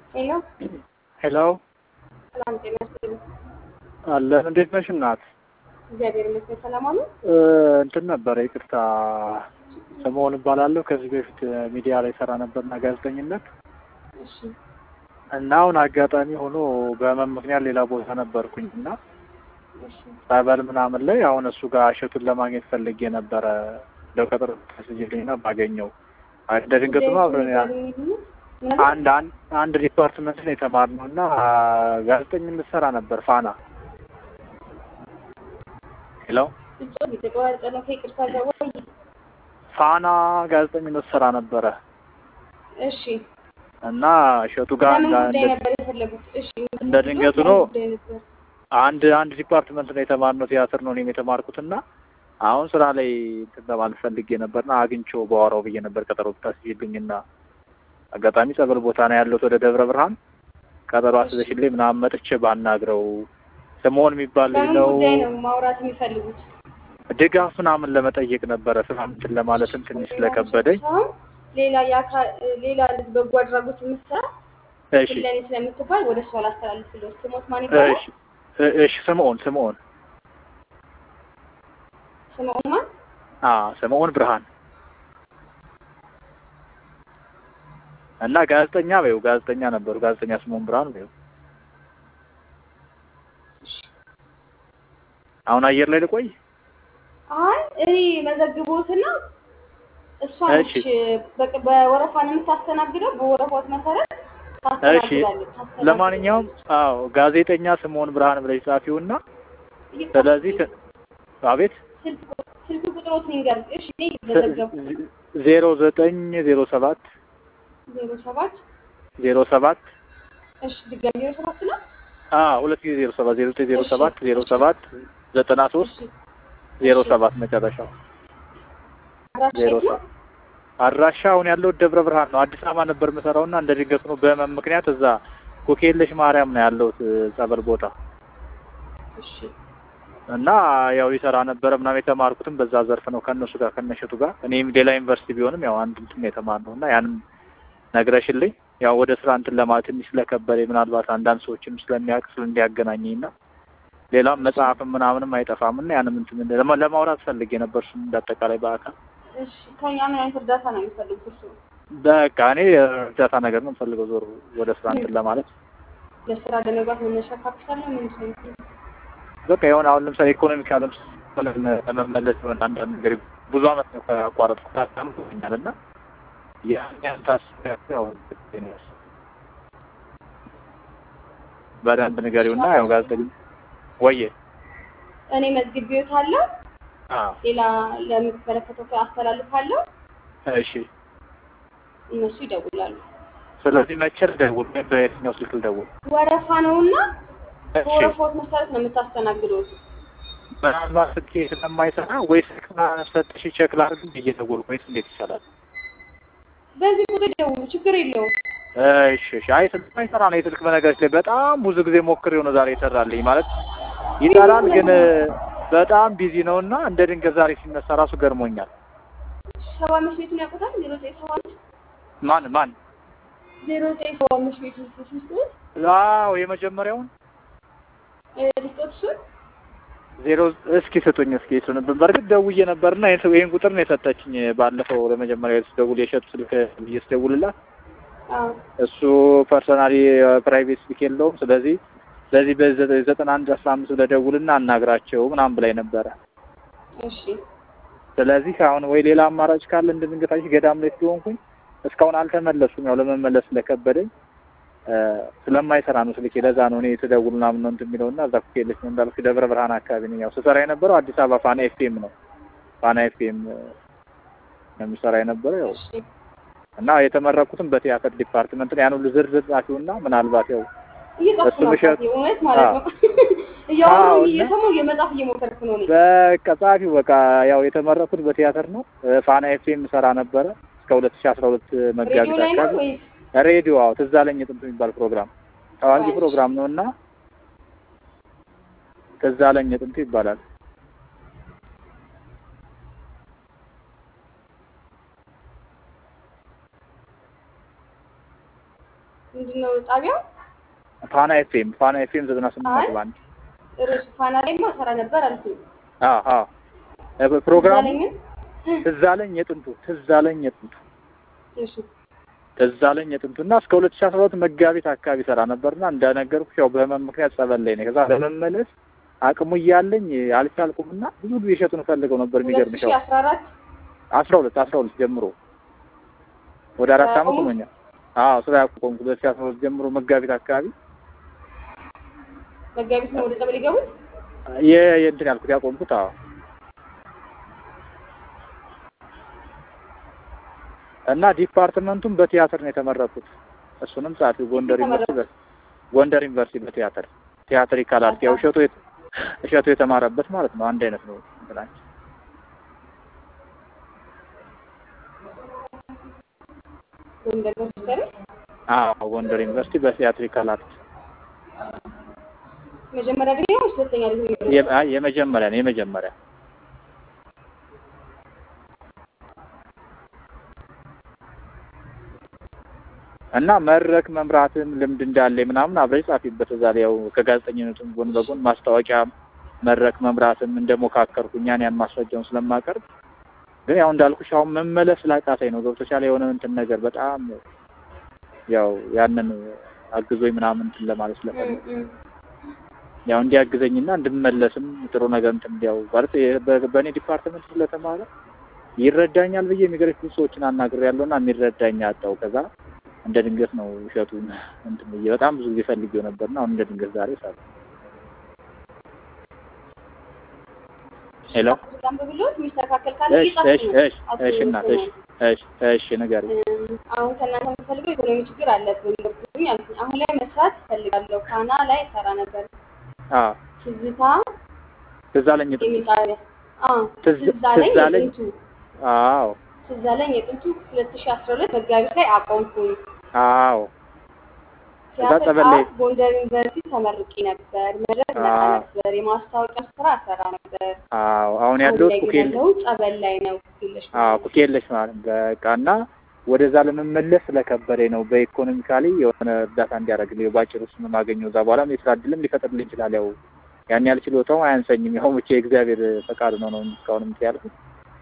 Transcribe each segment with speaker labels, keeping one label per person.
Speaker 1: ሄሎ
Speaker 2: ሄሎ
Speaker 1: ሰላም ጤና ይስጥልኝ።
Speaker 2: አለን። እንዴት ነሽ እናት?
Speaker 1: እግዚአብሔር ይመስገን ሰላም አሉ።
Speaker 2: እ እንትን ነበረ ይቅርታ፣ ስምኦን እባላለሁ። ከዚህ በፊት ሚዲያ ላይ ሰራ ነበርና ጋዜጠኝነት
Speaker 1: እሺ
Speaker 2: እና አሁን አጋጣሚ ሆኖ በህመም ምክንያት ሌላ ቦታ ነበርኩኝ እና
Speaker 1: እሺ
Speaker 2: ጸበል ምናምን ላይ አሁን እሱ ጋር እሸቱን ለማግኘት ፈልጌ ነበረ። ለቀጠሮ ተስይልኝና ባገኘው እንደ ድንገት ነው አብረን ያ- አንድ አንድ አንድ ዲፓርትመንት ነው የተማርነው እና ጋዜጠኝነት ሰራ ነበር ፋና ሄሎ
Speaker 1: እጮት የተቆራረጠ ነው። ከይቅርታ ጋር ወይ
Speaker 2: ፋና ጋዜጠኝነት ሰራ ነበረ
Speaker 1: እሺ
Speaker 2: እና እሸቱ ጋር
Speaker 1: ለምን
Speaker 2: እንዳ-
Speaker 1: ጉዳይ
Speaker 2: እንደ-
Speaker 1: ነበር የፈለጉት? እሺ
Speaker 2: እንደ ድንገቱ ነው።
Speaker 1: ለምን ጉዳይ ነበር?
Speaker 2: አንድ አንድ ዲፓርትመንት ነው የተማርነው ቲያትር ነው እኔም የተማርኩት እና አሁን ስራ ላይ እንትን ለማለት ፈልጌ ነበርና አግኝቼው ባወራው ብዬ ነበር ቀጠሮ ብታስይልኝና አጋጣሚ ጸበል ቦታ ነው ያለሁት ወደ ደብረ ብርሃን ቀጠሮ አስበሽልኝ ምናምን መጥቼ ባናግረው ስምኦን የሚባል ልጅ
Speaker 1: ለምን
Speaker 2: ነው
Speaker 1: ጉዳይ ነው ማውራት የሚፈልጉት?
Speaker 2: ድጋፍ ምናምን ለመጠየቅ ነበረ ስራ እንትን ለማለትም ትንሽ ስለከበደኝ
Speaker 1: ሳይሆን ሌላ የአካል ሌላ ልጅ በጎ አድራጎት የምትሰራ
Speaker 2: እሺ
Speaker 1: ለኔ ስለምትባል ወደ እሷ ላስተላልፍልህ። ስሞት ማን ይባላል?
Speaker 2: እሺ እ- እሺ ስምኦን ስምኦን
Speaker 1: ስምኦን ማን?
Speaker 2: አ ስምኦን ብርሃን እና ጋዜጠኛ በይው ጋዜጠኛ ነበሩ ጋዜጠኛ ስምኦን ብርሃን በይው አሁን አየር ላይ ልቆይ
Speaker 1: አይ እኔ መዘግቦትና እሷ ነች
Speaker 2: እሺ።
Speaker 1: በቅ- በወረፋ ነው የምታስተናግደው። በወረፋት መሰረት ታስተናግዳለች። ታስተናግዳለች።
Speaker 2: ለማንኛውም አዎ ጋዜጠኛ ስምኦን ብርሃን ብለሽ ጻፊውና ስለዚህ ተ- አቤት
Speaker 1: ስልክ ቁ- ስልክ ቁጥሮትን ይንገር። እሺ እኔ መዘገብኩ
Speaker 2: ዜሮ ዘጠኝ ዜሮ ሰባት
Speaker 1: ዜሮ ሰባት
Speaker 2: ዜሮ ሰባት
Speaker 1: እሺ ድጋሚ ዜሮ ሰባት ነው።
Speaker 2: አ ሁለት ጊዜ ዜሮ ሰባት ዜሮ ዘጠኝ ዜሮ ሰባት ዜሮ ሰባት ዘጠና ሶስት
Speaker 1: እሺ
Speaker 2: ዜሮ ሰባት መጨረሻው
Speaker 1: አድራሻ
Speaker 2: ዜሮ
Speaker 1: የት ነው?
Speaker 2: ሰባት አድራሻ አሁን ያለው ደብረ ብርሃን ነው። አዲስ አበባ ነበር የምሰራውና እንደ ድንገት ነው በህመም ምክንያት እዛ ኮኬለሽ ማርያም ነው ያለሁት ጸበል ቦታ
Speaker 1: እሺ
Speaker 2: እና ያው ይሰራ ነበረ ምናምን የተማርኩትም በዛ ዘርፍ ነው ከእነሱ ጋር ከነሸቱ ጋር እኔም ሌላ ዩኒቨርሲቲ ቢሆንም ያው አንድ እንትን የተማርነው እና ያንም ነግረሽልኝ ያው ወደ ስራ እንትን ለማለት ትንሽ ስለከበደ ምናልባት አንዳንድ ሰዎችም ስለሚያውቅ ስለ እንዲያገናኘኝ እና ሌላም መጽሐፍም ምናምንም አይጠፋም እና ያንም እንትን ለማ- ለማውራት ፈልጌ ነበር እሱም እንዳጠቃላይ በአካል
Speaker 1: እሺ ከኛ ምን አይነት እርዳታ ነው የሚፈልጉት? እርሱ
Speaker 2: በቃ እኔ እርዳታ ነገር ነው የምፈልገው ዞር ወደ ስራ እንትን ለማለት
Speaker 1: ለስራ ለመግባት መነሻ ካፒታል ነው ምንድን ነው የሚፈልጉት?
Speaker 2: በቃ የሆነ አሁን ለምሳሌ ኢኮኖሚካልም ለመመለስ የሆነ አንዳንድ ነገር ብዙ አመት ነው ከአቋረጥኩ ታምቶኛል እና ያን ያን ታስቢያለሁ ያው በደንብ ንገሪውና ያው ጋዜጠኛ ወየ
Speaker 1: እኔ መዝግቤዎታለሁ።
Speaker 2: አዎ
Speaker 1: ሌላ ለሚመለከተው ሰው አስተላልፋለሁ።
Speaker 2: እሺ
Speaker 1: እነሱ ይደውላሉ።
Speaker 2: ስለዚህ መቼ ልደውል ወይም በየትኛው ስልክ ልደውል
Speaker 1: ወረፋ ነውና
Speaker 2: እሺ
Speaker 1: በወረፋዎች መሰረት ነው የምታስተናግዱት።
Speaker 2: ምናልባት ስልኬ ስለማይሰራ ወይ ስልክ ሰጥሽ ቼክ ላድርግ ብዬ ደወልኩ ወይስ እንዴት ይቻላል
Speaker 1: በዚህ ቁጥር ደውሉ፣ ችግር የለውም።
Speaker 2: እሺ እሺ። አይ ስልክ ማይሰራ ነው የስልክ በነገሮች ላይ በጣም ብዙ ጊዜ ሞክሬው ነው ዛሬ ይሰራልኝ። ማለት ይሰራል ግን በጣም ቢዚ ነው እና እንደ ድንገት ዛሬ ሲነሳ ራሱ ገርሞኛል።
Speaker 1: ሰባ አምስት ቤቱን ያውቁታል? ዜሮ ዘጠኝ ሰባ አምስት
Speaker 2: ማን ማን?
Speaker 1: ዜሮ ዘጠኝ ሰባ አምስት ቤቱን ስስጡት
Speaker 2: አዎ የመጀመሪያውን
Speaker 1: ልስጦት እሱን
Speaker 2: ዜሮ እስኪ ስጡኝ እስኪ እሱን በእርግጥ ደውዬ ነበርና ይሄን ይሄን ቁጥር ነው የሰጠችኝ ባለፈው ለመጀመሪያ ስደውል የሸጡ ስልክ ብዬ ስደውልላት
Speaker 1: አዎ
Speaker 2: እሱ ፐርሰናሊ ፕራይቬት ስልክ የለውም። ስለዚህ ስለዚህ በዘጠና አንድ አስራ አምስት ብለህ ደውልና አናግራቸው ምናምን ብላኝ ነበረ።
Speaker 1: እሺ
Speaker 2: ስለዚህ አሁን ወይ ሌላ አማራጭ ካለ እንደድንገታች ገዳም ላይ ስለሆንኩኝ እስካሁን አልተመለሱም። ያው ለመመለስ ስለከበደኝ እ ስለማይሰራ ነው ስልኬ። ለዛ ነው እኔ ስደውል ምናምን ነው እንትን የሚለውና እዛ ኩኬለች ነው እንዳልኩ ደብረ ብርሃን አካባቢ ነኝ። ያው ስሰራ የነበረው አዲስ አበባ ፋና ኤፍኤም ነው። ፋና ኤፍኤም ነው የምሰራ የነበረው ያው
Speaker 1: እሺ
Speaker 2: እና የተመረኩትም በቲያትር ዲፓርትመንት ነው። ያን ሁሉ ዝርዝር ጻፊውና ምናልባት ያው
Speaker 1: እየጻፍኩ
Speaker 2: እሱ
Speaker 1: ነው
Speaker 2: ምሸት-
Speaker 1: አባቴ፣ እውነት ማለት ነው።
Speaker 2: አዎ፣
Speaker 1: እያወራሁ
Speaker 2: እና-
Speaker 1: እየሰማሁ የመጻፍ እየሞከርኩ ነው እኔ።
Speaker 2: በቃ ጻፊው በቃ ያው የተመረኩት በቲያትር ነው። እ ፋና ኤፍኤም ሰራ ነበረ እስከ ሁለት ሺህ አስራ ሁለት
Speaker 1: ሬዲዮ
Speaker 2: መጋቢት
Speaker 1: ላይ ነው
Speaker 2: አካባቢ
Speaker 1: ወይስ
Speaker 2: ሬዲዮ አዎ፣ ትዝ አለኝ ጥንት የሚባል ፕሮግራም ታዋቂ
Speaker 1: እሺ።
Speaker 2: ፕሮግራም ነው እና ትዝ አለኝ ጥንቱ ይባላል።
Speaker 1: ምንድን ነው ጣቢያው?
Speaker 2: ፋና ኤፍኤም ፋና ኤፍኤም ዘጠና ስምንት
Speaker 1: አይ
Speaker 2: ነጥብ አንድ
Speaker 1: ርዕሱ ፋና ላይማ ሰራ ነበር አልኩኝ።
Speaker 2: አዎ አዎ እ ፕሮግራሙ
Speaker 1: ዛለኝን
Speaker 2: ትዝ አለኝ የጥንቱ ትዝ አለኝ የጥንቱ
Speaker 1: እሺ
Speaker 2: ትዝ አለኝ የጥንቱ እና እስከ ሁለት ሺህ አስራ ሁለት መጋቢት አካባቢ ሰራ ነበርና እንደነገርኩሽ ያው በህመም ምክንያት ጸበል ላይ ነኝ። ከዛ ለመመለስ አቅሙ እያለኝ አልቻልኩም እና ብዙ ጊዜ እሸቱን ፈልገው ነበር።
Speaker 1: ሁለት
Speaker 2: የሚገርምሽ
Speaker 1: ሺህ
Speaker 2: ያው
Speaker 1: አስራ አራት
Speaker 2: አስራ ሁለት አስራ ሁለት ጀምሮ ወደ አራት አመት
Speaker 1: ያቆሙት?
Speaker 2: ሆኖኛል። አዎ ስራ ያቆምኩት ሁለት ሺህ አስራ ሁለት ጀምሮ መጋቢት አካባቢ
Speaker 1: መጋቢት ነው ወደ ጸበል የገቡት።
Speaker 2: የ የእንትን ያልኩት ያቆምኩት። አዎ እና ዲፓርትመንቱም በቲያትር ነው የተመረኩት። እሱንም ጸሐፊው ጎንደር ዩኒቨርሲቲ በ- ጎንደር ዩኒቨርሲቲ በቲያትር ቲያትሪካል አርት ያው እሸቱ የት- እሸቱ የተማረበት ማለት ነው። አንድ አይነት ነው እንትናችን።
Speaker 1: ጎንደር ዩኒቨርሲቲ
Speaker 2: አዎ ጎንደር ዩኒቨርሲቲ በቲያትሪካል አርት
Speaker 1: መጀመሪያ ዲግሪ ነው ወይስ ሁለተኛ ዲግሪ ነው?
Speaker 2: የ- አይ የመጀመሪያ ነው የመጀመሪያ እና መድረክ መምራትም ልምድ እንዳለ ምናምን አብረሽ ጻፊበት እዛ ላይ ያው ከጋዜጠኝነቱም ጎን በጎን ማስታወቂያ መድረክ መምራትም እንደሞካከርኩኝ ያን ያን ማስረጃውን ስለማቀርብ ግን ያው እንዳልኩሽ አሁን መመለስ ስላቃተኝ ነው ገብቶሻል የሆነ እንትን ነገር በጣም ያው ያንን አግዞኝ ምናምን እንትን ለማለት ስለፈለግ
Speaker 1: እም፣ እም።
Speaker 2: ያው እንዲያግዘኝና እንድመለስም ጥሩ ነገር እንትን እንዲያው ማለት የ- በ- በእኔ ዲፓርትመንት ስለተማረ ይረዳኛል ብዬ የሚገርም ብዙ ሰዎችን አናግሬያለሁ እና የሚረዳኝ አጣው። ከዛ እንደ ድንገት ነው እሸቱን እንትን ብዬ በጣም ብዙ ጊዜ ፈልጌው ነበርና አሁን እንደ ድንገት ዛሬ ሳለ ሄሎ
Speaker 1: በጣም በብሎት የሚስተካከል ካለ
Speaker 2: እሺ
Speaker 1: ይጻፍ
Speaker 2: እሺ
Speaker 1: ነው።
Speaker 2: እሺ እሺ እናት እሺ እሺ እሺ ንገሪኝ።
Speaker 1: እም፣ አሁን ከእናንተ የምፈልገው ኢኮኖሚ ችግር አለብን ገብቶኝ አልኩኝ። አሁን ላይ መስራት እፈልጋለሁ። ፋና ላይ ሰራ ነበር።
Speaker 2: አዎ
Speaker 1: ትዝታ
Speaker 2: ትዝ አለኝ ጥንቱ
Speaker 1: የሚል ጣቢያ አዎ፣
Speaker 2: ትዝ-
Speaker 1: ትዝ አለኝ
Speaker 2: ትዝ አለኝ።
Speaker 1: የጥንቱ
Speaker 2: አዎ
Speaker 1: ትዝ አለኝ የጥንቱ ሁለት ሺህ አስራ ሁለት መጋቢት ላይ አቆምኩኝ።
Speaker 2: አዎ ከዛ
Speaker 1: ቲያትር
Speaker 2: ጸበል ላይ-
Speaker 1: አርት ጎንደር ዩኒቨርሲቲ ተመርቄ ነበር። መድረክ መጣ
Speaker 2: አዎ።
Speaker 1: ነበር። የማስታወቂያ ስራ ሰራ ነበር።
Speaker 2: አዎ አሁን
Speaker 1: አሁን
Speaker 2: ያለሁት
Speaker 1: ላይ ግን
Speaker 2: ኩኬል
Speaker 1: ያለሁት ጸበል ላይ ነው። ኩኬለሽ
Speaker 2: አዎ ኩኬለሽ ማለት ነው። በቃ እና ወደዛ ለመመለስ ስለከበደኝ ነው። በኢኮኖሚካሊ የሆነ እርዳታ እንዲያደርግልኝ ባጭሩ እሱን ነው የማገኘው። እዛ በኋላም የስራ እድልም ሊፈጥርልኝ ይችላል። ያው ያን ያህል ችሎታው አያንሰኝም። ያው ብቻ የእግዚአብሔር ፈቃድ ነው ነው እስካሁን እንትን ያልኩት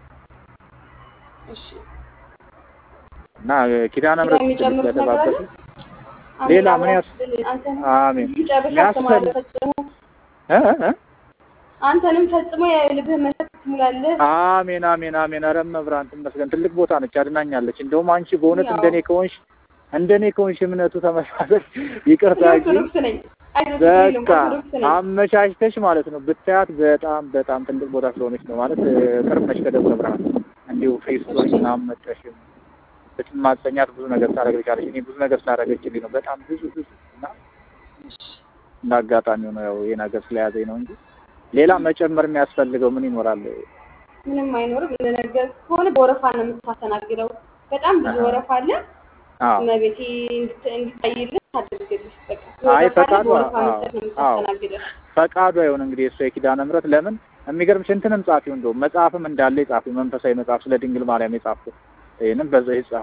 Speaker 1: እሺ
Speaker 2: እና ኪዳነ
Speaker 1: ሌላ
Speaker 2: ምሕረት
Speaker 1: የሚጨምሩት ነገር አለ?
Speaker 2: ስለተባበሱ ሌላ ምን ያስ-
Speaker 1: አንተን
Speaker 2: አሜን
Speaker 1: ጨርሻ
Speaker 2: ያስፈል-
Speaker 1: አስተማሪ ፈጽሞ
Speaker 2: እ እ
Speaker 1: አንተንም ፈጽሞ የልብህ መሰረት ትሙላለህ።
Speaker 2: አሜን አሜን አሜን። ኧረ መብራን ትመስገን። ትልቅ ቦታ ነች፣ አድናኛለች። እንደውም አንቺ በእውነት
Speaker 1: ያው።
Speaker 2: እንደኔ ከሆንሽ እንደኔ ከሆንሽ እምነቱ ተመሳሰል ይቅርታ
Speaker 1: እኔ
Speaker 2: ግን
Speaker 1: ኦርቶዶክስ ነኝ። አይዞህ ችግር የለውም፣
Speaker 2: በቃ
Speaker 1: ኦርቶዶክስ ነኝ።
Speaker 2: አመቻችተሽ ማለት ነው ብታያት በጣም በጣም ትልቅ ቦታ ስለሆነች ነው ማለት እ፣ ቅርብ ነች ከደብረ ብርሃን እንዲሁ ፌስቡክ
Speaker 1: እሺ።
Speaker 2: ምናምን መጥተሽ ብትማጸኛት ብዙ ነገር ታደርግልሻለች። እኔ ብዙ ነገር ስላደረገችልኝ ነው በጣም ብዙ ብዙ እና እንደ አጋጣሚ ነው ያው ይሄ ነገር ስለያዘኝ ነው እንጂ ሌላ መጨመር የሚያስፈልገው ምን ይኖራል?
Speaker 1: ምንም አይኖርም። እንደነገር ከሆነ በወረፋ ነው የምታስተናግደው። በጣም ብዙ
Speaker 2: አሃ።
Speaker 1: ወረፋ አለ።
Speaker 2: አዎ
Speaker 1: እመቤቴ እንድት- እንዲታይልህ ታደርግልህ። በቃ
Speaker 2: አይ
Speaker 1: ወረፋ አለ፣
Speaker 2: ፈቃዷ
Speaker 1: በወረፋ
Speaker 2: አዎ
Speaker 1: መስጠት ነው
Speaker 2: አዎ
Speaker 1: የምታስተናግደው።
Speaker 2: ፈቃዷ ይሁን እንግዲህ እሱ የኪዳነ ምሕረት ለምን የሚገርምሽ እንትንም ጻፊው እንደውም መጽሐፍም እንዳለ የጻፊው መንፈሳዊ መጽሐፍ ስለ ድንግል ማርያም የጻፍኩት ይህንም በዛ ይጻፍ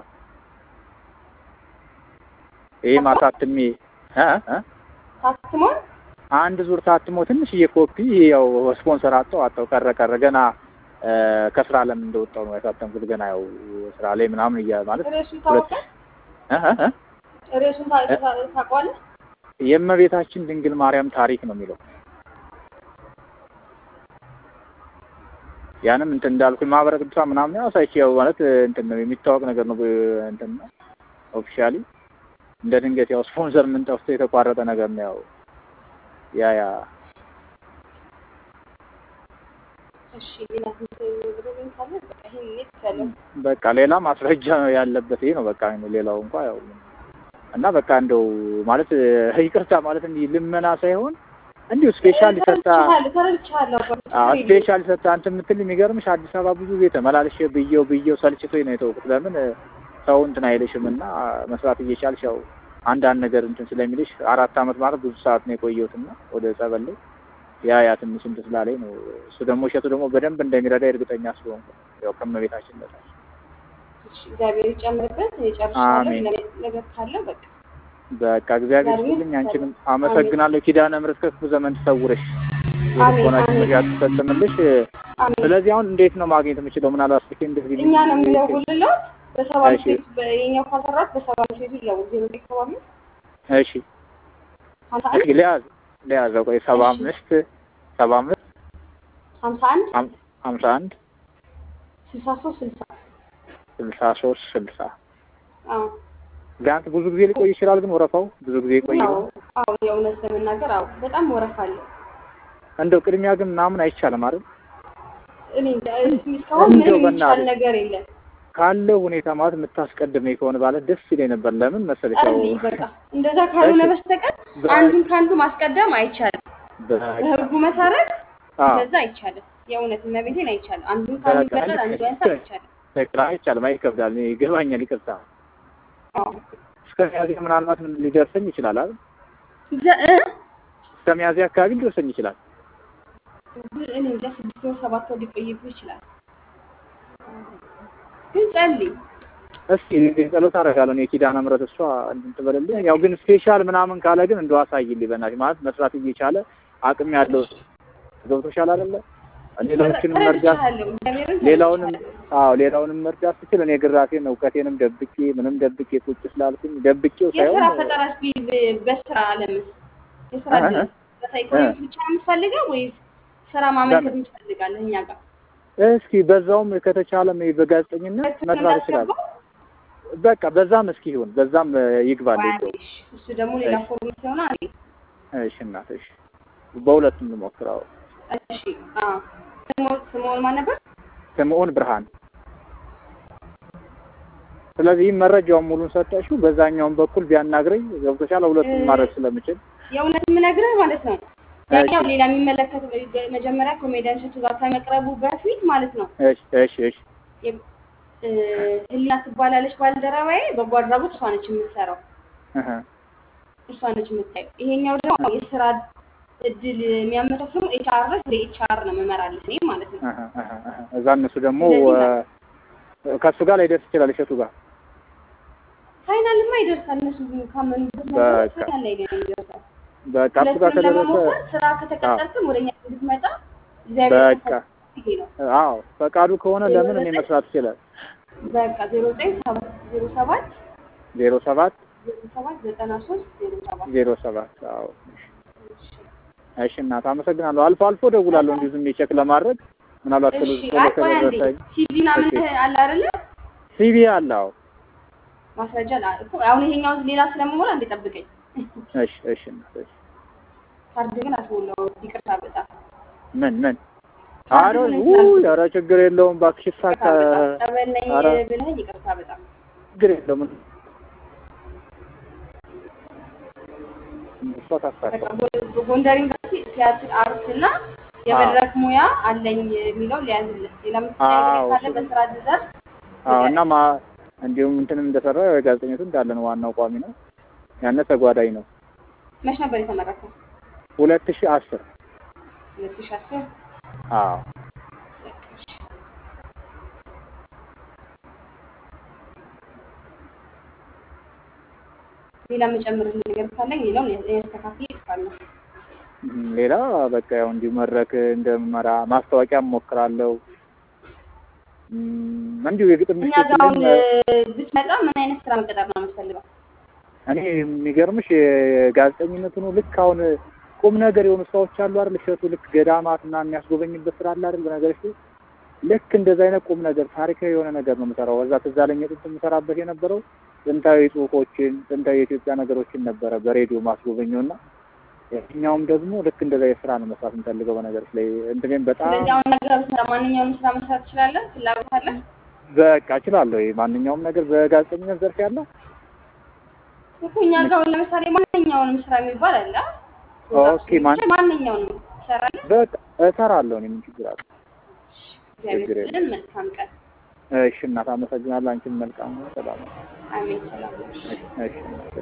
Speaker 2: ይሄ ማሳትሜ እ እ
Speaker 1: ታትሟል።
Speaker 2: አንድ ዙር ታትሞ ትንሽዬ ኮፒ ያው ስፖንሰር አጣው አጣው ቀረ ቀረ ገና እ፣ ከስራ ለምን እንደወጣው ነው ያሳተምኩት። ገና ያው ስራ ላይ ምናምን እያ ማለት
Speaker 1: ርዕሱን ታወቃል።
Speaker 2: እ እ እ
Speaker 1: ርዕሱን ታ- ታ- ታውቀዋለህ?
Speaker 2: የእመቤታችን ድንግል ማርያም ታሪክ ነው የሚለው ያንም እንትን እንዳልኩኝ ማህበረ ቅዱሳን ምናምን ያው ሳይቼ ያው ማለት እንትን ነው የሚታወቅ ነገር ነው እንትን ነው ኦፊሻሊ እንደ ድንገት ያው ስፖንሰር ምን ጠፍቶ የተቋረጠ ነገር ነው ያው ያ ያ
Speaker 1: እሺ ሌላ ምትብረኝ ካለ በቃ ይሄን ኔት ያለው
Speaker 2: በቃ ሌላ ማስረጃ ያለበት ይሄ ነው በቃ ሌላው እንኳ ያው እና በቃ እንደው ማለት ይቅርታ ማለት እንዲህ ልመና ሳይሆን እንዲሁ ስፔሻል ሰጣ
Speaker 1: ተረድቻለሁ ተረድቻለሁ።
Speaker 2: አዎ ስፔሻል ሰጣ እንትን የምትል የሚገርምሽ አዲስ አበባ ብዙ ጊዜ ተመላልሼ ብዬው ብዬው ሰልችቶኝ ነው የተውኩት። ለምን ሰው እንትን አይልሽም እና መስራት እየቻልሽ ያው አንዳንድ ነገር እንትን ስለሚልሽ አራት አመት ማለት ብዙ ሰዓት ነው የቆየሁት እና ወደ ጸበል ላይ ያ ያ ትንሽ እንትን ስላለኝ ነው። እሱ ደግሞ እሸቱ ደግሞ በደንብ እንደሚረዳ እርግጠኛ ስለሆንኩ ያው ከመቤታችን በታች
Speaker 1: እሺ እግዚአብሔር ይጨምርበት። እኔ ጨርሻለሁ።
Speaker 2: አሜን።
Speaker 1: ሌላ ነገር ካለ በቃ
Speaker 2: በቃ እግዚአብሔር
Speaker 1: እግዚአብሔር
Speaker 2: ይስጥልኝ። አንቺንም
Speaker 1: ይስጥልኝ።
Speaker 2: አመሰግናለሁ። ኪዳነ ምሕረት ከክፉ ዘመን ትሰውርሽ፣
Speaker 1: አሜን
Speaker 2: የልቦናሽን
Speaker 1: አሜን
Speaker 2: መሻት ትፈጽምልሽ።
Speaker 1: አሜን።
Speaker 2: ስለዚህ አሁን እንዴት ነው ማግኘት የምችለው? ምናልባት ስልኬ እንደዚህ
Speaker 1: እኛ ነው የሚደውልለት በሰባ
Speaker 2: እሺ።
Speaker 1: ቤት የኛው ካሰራት በሰባ ቤቱ ይደውል ዜሮ ዘጠኝ ሰባ አምስት
Speaker 2: እሺ
Speaker 1: ሀምሳ
Speaker 2: እሺ
Speaker 1: አንድ
Speaker 2: ሊያዝ ሊያዘው ቆይ ሰባ
Speaker 1: እሺ።
Speaker 2: አምስት ሰባ አምስት
Speaker 1: ሀምሳ አንድ
Speaker 2: ሀም- ሀምሳ አንድ
Speaker 1: ስልሳ ሶስት ስልሳ
Speaker 2: ስልሳ ሶስት ስልሳ
Speaker 1: አዎ
Speaker 2: ቢያንስ ብዙ ጊዜ ሊቆይ ይችላል። ግን ወረፋው ብዙ ጊዜ ይቆይ
Speaker 1: አዎ አዎ የእውነት ለመናገር አዎ በጣም ወረፋ አለ።
Speaker 2: እንደው ቅድሚያ ግን ምናምን አይቻልም አይደል?
Speaker 1: እኔ እንጃ እስካሁን
Speaker 2: እንደው
Speaker 1: ምንም የሚቻል
Speaker 2: በእናትህ
Speaker 1: ነገር የለም።
Speaker 2: ካለው ሁኔታ ማለት የምታስቀድመኝ ከሆነ ባለ ደስ ይለኝ ነበር። ለምን መሰለሽ ያው
Speaker 1: ጸልይ በቃ እንደዛ ካልሆነ
Speaker 2: እሺ።
Speaker 1: በስተቀር
Speaker 2: በ-
Speaker 1: አንዱን ከአንዱ ማስቀደም አይቻልም።
Speaker 2: በቃ
Speaker 1: በህጉ መሰረት
Speaker 2: አዎ
Speaker 1: እንደዛ አይቻልም። የእውነት እመቤቴን አይቻልም። አንዱን ከአንዱ
Speaker 2: በቃ
Speaker 1: ይበላል፣ አንዱ
Speaker 2: ልክ
Speaker 1: ያንሳል፣
Speaker 2: ነሽ።
Speaker 1: አይቻልም።
Speaker 2: በቃ አይቻልም፣ አይከብዳል። እኔ ይገባኛል። ይቅርታ
Speaker 1: አዎ
Speaker 2: እስከ ሚያዝያ ምናልባት ምን ሊደርሰኝ ይችላል አይደል?
Speaker 1: ዘ- እ?
Speaker 2: እስከ ሚያዝያ አካባቢ ሊደርሰኝ ይችላል።
Speaker 1: እኔ እንጃ ስድስት ወር ሰባት ወር ሊቆይብህ ይችላል። ግን ጸልይ
Speaker 2: እስኪ ጸሎት አደርጋለሁ እኔ ኪዳነ ምሕረት እሷ እንትን ትበልልኝ። ያው ግን ስፔሻል ምናምን ካለ ግን እንደው አሳይልኝ በእናትሽ ማለት መስራት እየቻለ አቅም ያለው ገብቶሻል አይደለ? ሌሎችንም መርዳት
Speaker 1: እረድሻለሁ፣ እግዚአብሔርን
Speaker 2: ሌላውንም
Speaker 1: እረድሻለሁ።
Speaker 2: አዎ ሌላውንም መርዳት ስችል እኔ ግራሴን እውቀቴንም ደብቄ ምንም ደብቄ ቁጭ ስላልኩኝ ደብቄው
Speaker 1: የስራ
Speaker 2: ሳይሆን
Speaker 1: ፈጠራ እስኪ በስራ አለምስ የስራ
Speaker 2: እ-
Speaker 1: እድል
Speaker 2: እ-
Speaker 1: በሳይኮሎጂ ብቻ ነው የምትፈልገው ወይስ ስራ ማመልከት የምትፈልጋለህ እኛ ጋር?
Speaker 2: እስኪ በዛውም ከተቻለም በጋዜጠኝነት መስራት ይችላል።
Speaker 1: እናስገባው?
Speaker 2: በቃ በዛም እስኪ ይሁን በዛም ይግባልኝ እንደው
Speaker 1: ዋይሽ እሱ ደግሞ ሌላ
Speaker 2: እሺ።
Speaker 1: ፎርማት ይሆናል።
Speaker 2: እሺ እናት እሺ በሁለቱም ልሞክረው።
Speaker 1: እሺ አዎ ስምኦን ስምኦን ማን ነበር?
Speaker 2: ስምኦን ብርሃን። ስለዚህ መረጃውን ሙሉን ሰጠሽው፣ በዛኛውም በኩል ቢያናግረኝ ገብቶሻል። ሁለቱም ማድረግ ስለምችል
Speaker 1: የእውነት የምነግርህ ማለት ነው ያኛው
Speaker 2: እሺ።
Speaker 1: ሌላ የሚመለከት መጀመሪያ ኮሜዲያን እሸቱ ጋር ከመቅረቡ በፊት ማለት ነው
Speaker 2: እሺ እሺ እሺ
Speaker 1: የ- እ፣ ህሊና ትባላለች ባልደረባዬ። በጎ አድራጎት እሷ ነች የምትሰራው፣
Speaker 2: እህ
Speaker 1: እሷ ነች የምታየው። ይሄኛው ደግሞ የስራ እድል የሚያመቻቸው ኤችአር ወደ ኤችአር ነው መመራለች እኔ ማለት ነው።
Speaker 2: እህ እህ እህ እዛ እነሱ ደግሞ
Speaker 1: ስለዚህ
Speaker 2: እ፣ ከእሱ ጋር ላይደርስ ይችላል እሸቱ ጋር
Speaker 1: ፋይናልማ ይደርሳል። እነሱ ካመኑበት ነገር
Speaker 2: በቃ።
Speaker 1: ፋይናል ላይ ነው የሚደርሳል።
Speaker 2: በቃ እሱ ጋር
Speaker 1: ሁለቱንም
Speaker 2: ከደረሰ
Speaker 1: ለመሞከር ስራ ከተቀጠልክም ወደ እኛ እንድትመጣ እግዚአብሔር
Speaker 2: በቃ
Speaker 1: ከፈቀደ ይሄ ነው።
Speaker 2: አዎ ፈቃዱ ከሆነ ለምን እኔ መስራት ይችላል።
Speaker 1: በቃ ዜሮ ዘጠኝ ሰባት ዜሮ ሰባት
Speaker 2: ዜሮ ሰባት
Speaker 1: ዜሮ ሰባት ዘጠና ሶስት ዜሮ ሰባት
Speaker 2: ዜሮ ሰባት አዎ እሺ እናት አመሰግናለሁ። አልፎ አልፎ ደውላለሁ እንዲሁ ዝም ብዬ ቼክ ለማድረግ ምናልባት ቶሎ
Speaker 1: እሺ
Speaker 2: ቶሎ
Speaker 1: አይ ቆይ አንዴ
Speaker 2: ከደረሰኝ
Speaker 1: ሲቪ ምናምን
Speaker 2: እሺ።
Speaker 1: አለ አይደለ?
Speaker 2: ሲቪ አለ። አዎ
Speaker 1: ማስረጃ ላ- እኮ አሁን ይሄኛው ሌላ ስለመሞላ እንዴ ጠብቀኝ።
Speaker 2: እሺ እሺ እናት እሺ
Speaker 1: ካርድ ግን አስሞላው ይቅርታ በጣም
Speaker 2: ምን ምን
Speaker 1: ካርድ
Speaker 2: አረ
Speaker 1: ግን
Speaker 2: ውይ
Speaker 1: ስላልኩ
Speaker 2: ኧረ ችግር የለውም እባክሽ ይሳካ
Speaker 1: ይቅርታ በጣም ጠበል ነኝ
Speaker 2: ኧረ
Speaker 1: ብለህ ይቅርታ በጣም
Speaker 2: ችግር የለውም እሷ ታሳካ
Speaker 1: በቃ ጎ- ጎንደር ዩኒቨርሲቲ ቲያትር አርት እና የመድረክ ሙያ አለኝ የሚለው ሊያዝልህ ሌላ ምትጠይቅ
Speaker 2: አዎ
Speaker 1: ካለ
Speaker 2: እሱ
Speaker 1: በስራ ዘርፍ
Speaker 2: አዎ እና ማ እንዲሁም እንትንም እንደሰራ ጋዜጠኝነቱ እንዳለ ነው። ዋናው ቋሚ ነው። ያነ ተጓዳኝ ነው።
Speaker 1: መች ነበር የተመረከው?
Speaker 2: ሁለት ሺህ አስር
Speaker 1: ሁለት ሺህ አስር
Speaker 2: አዎ
Speaker 1: ሌላ የምጨምርልህ ነገር ካለኝ ሌላውን ያስተካክል ይጽፋለሁ።
Speaker 2: እም፣ ሌላ በቃ ያው እንዲሁ መድረክ እንደምመራ ማስታወቂያ እሞክራለሁ። እም፣ እንዲሁ የግጥም
Speaker 1: እኛ ጋር አሁን
Speaker 2: ምሽቶችንም
Speaker 1: ብትመጣ ምን አይነት ስራ መቀጠር ነው የምትፈልገው?
Speaker 2: እኔ የሚገርምሽ የጋዜጠኝነቱ ነው። ልክ አሁን ቁም ነገር የሆኑ ስራዎች አሉ አይደል? እሸቱ ልክ ገዳማት እና የሚያስጎበኝበት ስራ አለ አይደል? በነገርሽ ልክ እንደዛ አይነት ቁም ነገር ታሪካዊ የሆነ ነገር ነው የምሰራው። እዛ ትዝ አለኝ ጥንት የምሰራበት የነበረው ጥንታዊ ጽሁፎችን፣ ጥንታዊ የኢትዮጵያ ነገሮችን ነበረ በሬዲዮ ማስጎበኘው እና የትኛውም ደግሞ ልክ እንደዛ የስራ ነው መስራት የምፈልገው። በነገርሽ ላይ እንትኔም በጣም
Speaker 1: ስለዚህ አሁን ነገር ብትሰራ ማንኛውንም ስራ መስራት ትችላለህ? ፍላጎት አለ?
Speaker 2: በቃ እችላለሁ። ማንኛውም ነገር በጋዜጠኝነት ዘርፍ ያለ
Speaker 1: እኮ እኛ ጋር አሁን ለምሳሌ ማንኛውንም ስራ የሚባል አለ።
Speaker 2: ኦኬ ማን
Speaker 1: ማንኛውንም ትሰራለህ?
Speaker 2: በቃ እሰራለሁ። እኔ ምን ችግር አለ?
Speaker 1: እግዚአብሔር
Speaker 2: ችግር
Speaker 1: ይስጥልን። መልካም ቀን።
Speaker 2: እሺ እናት አመሰግናለሁ። አንቺም መልካም ነው። ሰላም ነው።
Speaker 1: አሜን። ሰላም ነው።
Speaker 2: እሺ እሺ እናት